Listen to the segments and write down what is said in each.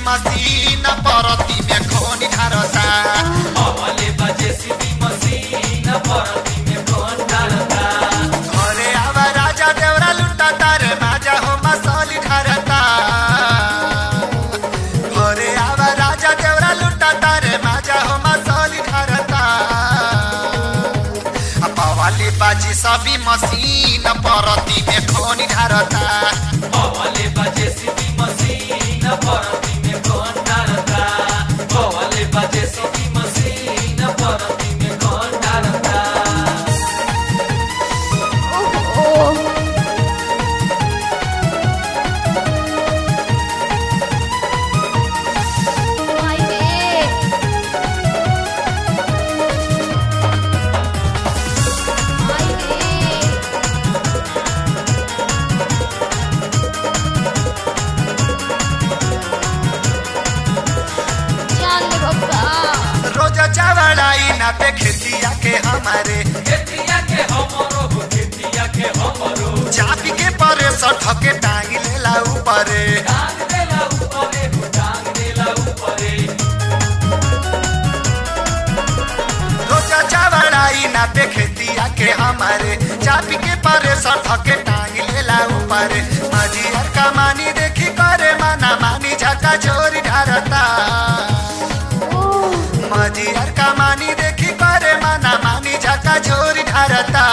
मसीन परती में खोनी ढारता अवले बजे सीधी मशीन परती में कौन डालता घरे आवा राजा देवरा लुटा तारे माजा हो मसौली ढारता घरे आवा राजा देवरा लुटा तारे माजा हो मसौली ढारता पवाली बाजी सभी मसीन परती में खोनी ढारता अवले बजे सीधी मशीन परती में कौन डालता अवले बजे सीधी मशीन परती में कौन डालता ओहो माय रे माय रे जान ले बप्पा रोज चावड़ाई ना पे खेतिया के हमारे खेतिया के हमरो हो खेतिया के हमरो चापी के परे सठ के टांग लेला ऊपरे टांग देला ऊपरे हो टांग देला ऊपरे रोज चावड़ाई ना पे खेतिया के हमारे चापी के परे सठ के टांग लेला ऊपरे मजियर का मानी देखी करे माना मानी झका चोरी ढारता ओह मजियर का मानी देखी करे माना मानी झका चोरी ढारता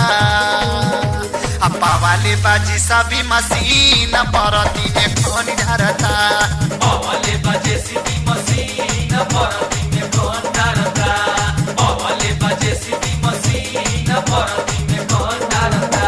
अपा वाली बाजी सभी मशीन परती में खोनी ढारता अवले बजे सीधी मशीन परती में कौन डालता अवले बजे सीधी मशीन परती में कौन डालता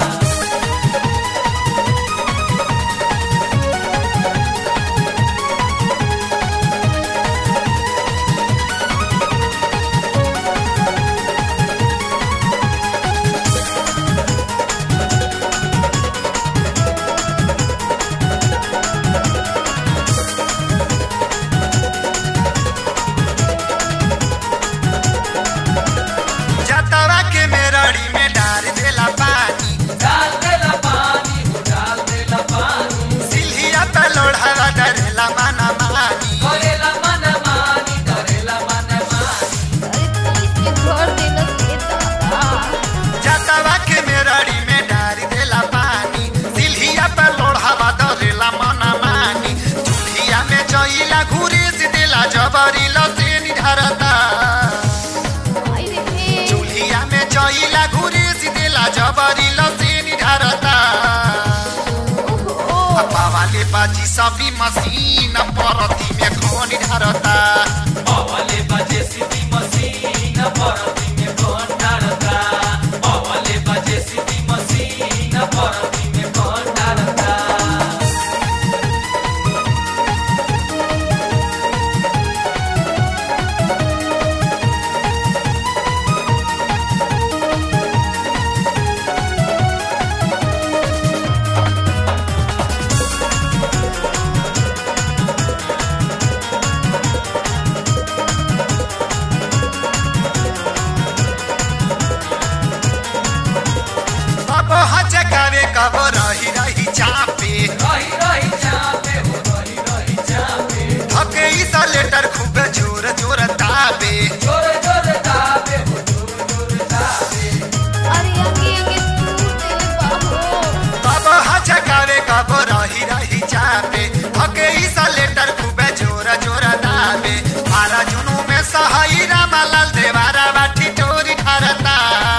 जतवा के मेरड़ी में डाल देला पानी डाल देला पानी हो डाल देला पानी सिल्हिया पे लोढ़ावा डरेला माना मानी करेला मन मानी डरेला मन मानी अरे तू इसके घर देलस के दादा जतवा के मेरड़ी में डाल देला पानी सिल्हिया पे लोढ़ावा डरेला माना मानी चूल्हिया में जइला घुरी से देला जबरी लसेनी ढरता माय रे चूल्हिया में जइला घुरी से देला जबरी लसेनी ढरता ओहो अपा वाले बाजी सभी मशीन परती में खोनी ढरता अवले बजे सीधी मशीन परती में कौन डालता अवले बजे सीधी मशीन परती में कौन डालता अब हजकावे कब रही रही चापे रही रही चापे हो रही रही चापे धके ईसा लेटर खूब जोर जोर ताबे जोर जोर दाबे हो जोर जोर दाबे अरे अंगे अंगे तू देले बाहो अब हजकावे कब रही रही चापे धके ईसा लेटर खूब जोर जोर ताबे आरा जुनू में सहाई रामालाल देवारा बाठी टोरी ढारता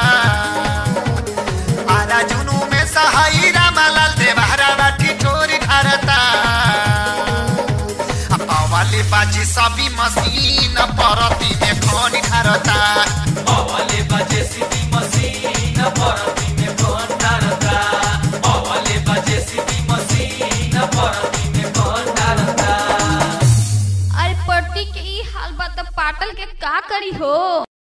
आरा जुनू में सहाई रामालाल देवारा बाठी टोरी ढारता अपा वाली बाजी सभी मशीन परती में खोनी ढारता अवले बजे सीधी मशीन परती में कौन डालता अवले बजे सीधी मशीन परती में कौन डालता अरे पड़ती के ई हाल बा त पाटल के का करी हो